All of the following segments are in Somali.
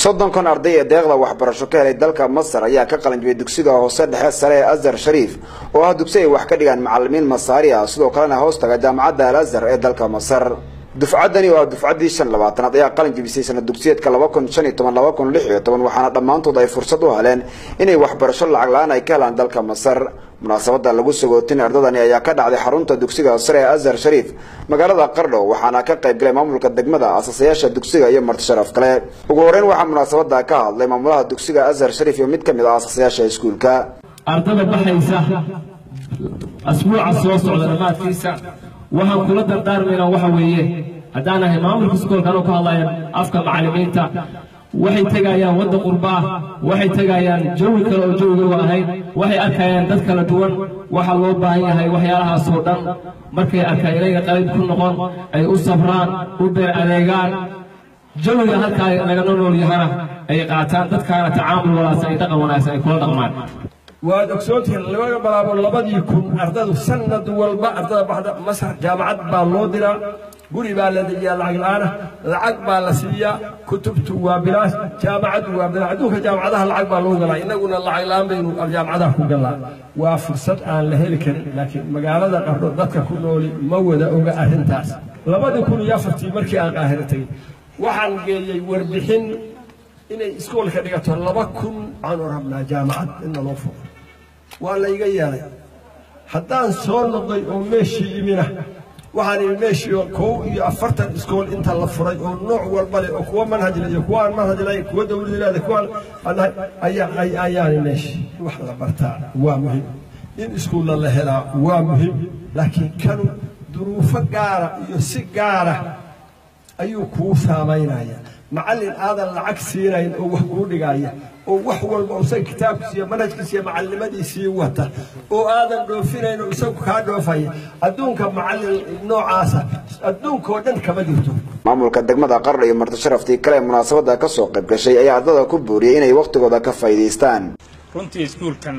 soddonkan arday ee deeqda waxbarasho ka helay dalka masar ayaa ka qalanjibay dugsiga hoose dhexe sare ee azhar shariif oo ah dugsi ay wax ka dhigaan macalimiin masaari ah sidoo kalena hoos taga jaamacadda al azhar ee dalka masar dufcaddani oo ah dufcaddii shan labaatanaad ayaa qalin jibisay sana dugsiyeedka laba kun shan iyo toban laba kun lix iyo toban waxaana dhammaantood ay fursad u heleen inay waxbarasho lacag la-aan ay ka helaan dalka masar munaasabada lagu sagootin ardadani ayaa ka dhacday xarunta dugsiga sare ee azhar shariif magaalada qardho waxaana ka qayb galay maamulka degmada asaasayaasha dugsiga iyo marti sharaf kale ugu horeyn waxaa munaasabada ka hadlay maamulaha dugsiga azhar shariif iyo mid ka mid ah asaasayaasha iskuulka ardada baxaysa asbuuca soo socda dhammaadkiisa waxaan kula dardaarmaynaa waxa weeye haddaan ahay maamulka iskoolka anoo ka hadlaya afka macallimiinta waxay tegayaan wadda qurba ah waxay tegayaan jawi kale oo jawigooga ahayn waxay arkayaan dad kala duwan waxaa loo baahan yahay waxyaalahaasoo dhan markay arkaan inayga qalib ku noqon ay u sabraan u beer adeegaan jawiga halkaa lagana nool yahana ay qaataan dadkaana tacaamul wanaagsan ay dhaqan wanaagsan ay kula dhaqmaan waad ogsoontihiin laga bilaabo labadii kun ardadu sanad walba ardada baxda masar jaamacad baa loo diraa guri baa la dejiyaa lacag la-aana lacag baa la siiyaa kutubtu waa bilaash jaamacaddu waa bilaash adduunka jaamacadaha lacag baa loo galaa innaguna lacag la-aan baynu jaamacadaha ku galnaa waa fursad aan la heli karin laakiin magaalada qardho dadka ku nooli ma wada oga arrintaas labadii kun iyo afartii markii aan qaahiro tegey waxaan geeyey warbixin inay iskoolka dhigato laba kun waxaanu rabnaa jaamacad inna loo fuqo waa layga yeelay haddaan soo noqday oo meeshii imina waxaan imi meeshii kow iyo afartan iskool inta la furay oo nooc walba leh oo kuwa manhaj leh iyo kuwa aan manhaj lahayn kuwa dawlad leedahay kuwa ayaani meeshii wax la bartaa waa muhim in iskuulla la helaa waa muhim laakiin kanu duruufo gaara iyo si gaara ayuu kuu saamaynaya macallin aadan lacag siinayn oo wax kuu dhigaya oo wax walba isaga kitaabkiisa iyo manhajkiisa iyo macallimadiisii wata oo aadan dhoofinayn oo isagu kaa dhoofaya adduunka macallin noocaasa adduunkaoo dhan kama jirto maamulka degmada qardho iyo marti sharaftii kale ee munaasabada ka soo qayb gashay ayaa ardada ku booriyey inay wakhtigooda ka faa'iidaystaan runtii iskuulkan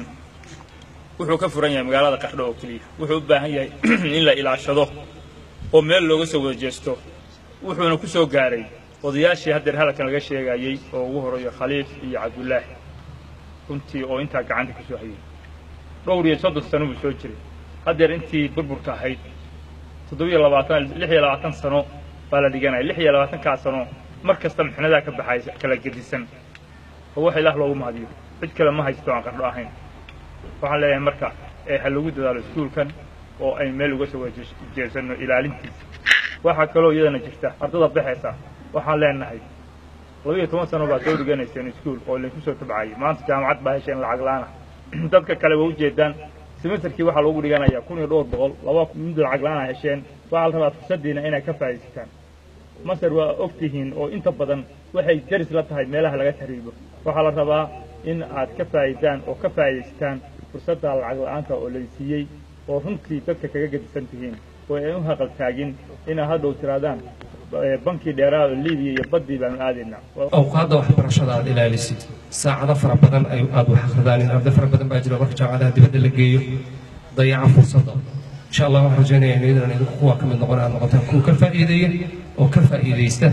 wuxuu ka furan yahay magaalada qardho oo keliya wuxuu u baahan yahay in la ilaashado oo meel looga soo wada jeesto wuxuuna ku soo gaaray odayaashii haddeer hadalkan laga sheegayey oo ugu horeeyo khaliif iyo cabdulaahi runtii oo intaa gacanta ka soo hayay dhowr iyo soddon sano buu soo jiray haddeer intii burburka ahayd toddobiyo labaatan lix iyo labaatan sano baa la dhiganaya lix iyo labaatankaa sano mar kasta mixnadaa ka baxay kala gedisan oo wax ilaah loogu mahadiyo cid kale ma haysto aan qardho ahayn waxaan leeyahay marka ee ha lagu dadaalo iskuulkan oo ay meel uga soo jeesanno ilaalintiisa waxaa kaloo iyadana jirta ardada baxaysa waxaan leenahay labiiyo toban sano baad soo dhiganayseen iskuul oo laydinku soo tabcayay maanta jaamacad baa hesheen lacag la-aan ah dadka kale waa ujeedaan semesterkii waxaa loogu dhiganayaa kun iyo dhowr boqol laba mid lacag la-aan a hesheen waxaa la rabaa fursaddiina inay ka faa'iidaysataan masar waa og tihiin oo inta badan waxay daris la tahay meelaha laga tahriibo waxaa la rabaa in aad ka faa'iidaan oo ka faa'iidaysataan fursadda lacag la-aanta oo laysiiyey oo runtii dadka kaga gedisan tihiin oo ay u haqal taagin inaad hadhow tiraadaan bankii dheeraada libiya iyo baddii baanu aadaynaa awqaadda waxbarashada aad ilaalisid saacado fara badan ay aad wax akridaan arday fara badan baa jira marka jaamacadaha dibadda la geeyo dayaca fursadda insha allah waxaan rajaynaya inaydan idinku kuwa ka mid noqon aad noqotaan kuwa ka faa'iideeya oo ka faa'iidaysta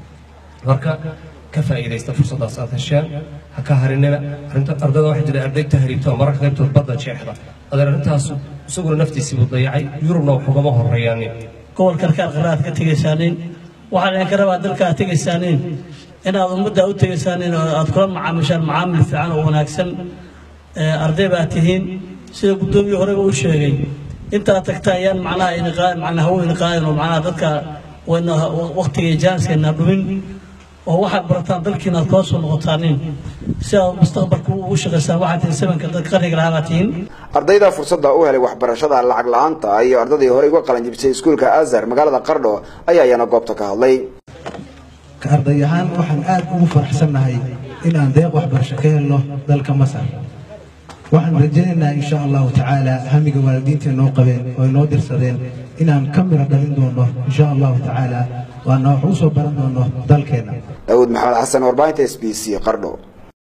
marka ka faa'iidaysta fursaddaas aad hesheen ha ka harinina arrinta ardada waxaa jira arday tahriibta oo mararka qaybtood badda jeexda adeer arrintaas isaguna naftiisii buu dayacay yurubna waxugama horreeyaanin gobolka qarqaraad ka tegaysaaniin waxaan idinka rabaa dalka aad tegaysaaniin inaad ummadda u tegaysaaniin oo aad kula macaamishaan macaamil fiican oo wanaagsan arday baa tihiin sida guddoomiye horeba u sheegay intaad tagtaan yaan macnaha iniqaa macnaha hawo iniqaadan oo macnaha dadka wayna waqtiga jaaniskayna dhumin oo waxaad barataan dalkiina aad kula soo noqotaanin si aad mustaqbalka ugu shaqaysaan waxaad tihiin sabanka dadka qarniga lahaa baa tihiin ardayda fursadda u helay waxbarashada lacag la-aanta iyo ardadii horey uga qalan jibisay iskuulka azhar magaalada qardho ayaa iyana goobta ka hadlay arday ahaan waxaan aad ugu faraxsannahay inaan deeq waxbarasho ka helno dalka masar waxaan rajaynaynaa insha allahu tacaala hamiga waalidiinta noo qabeen oo inoo dirsadeen inaan ka miro dhalin doono insha allahu tacaala waana wax u soo baran doono dalkeenna daawud maxamed xasan warbaahinta s b c qardho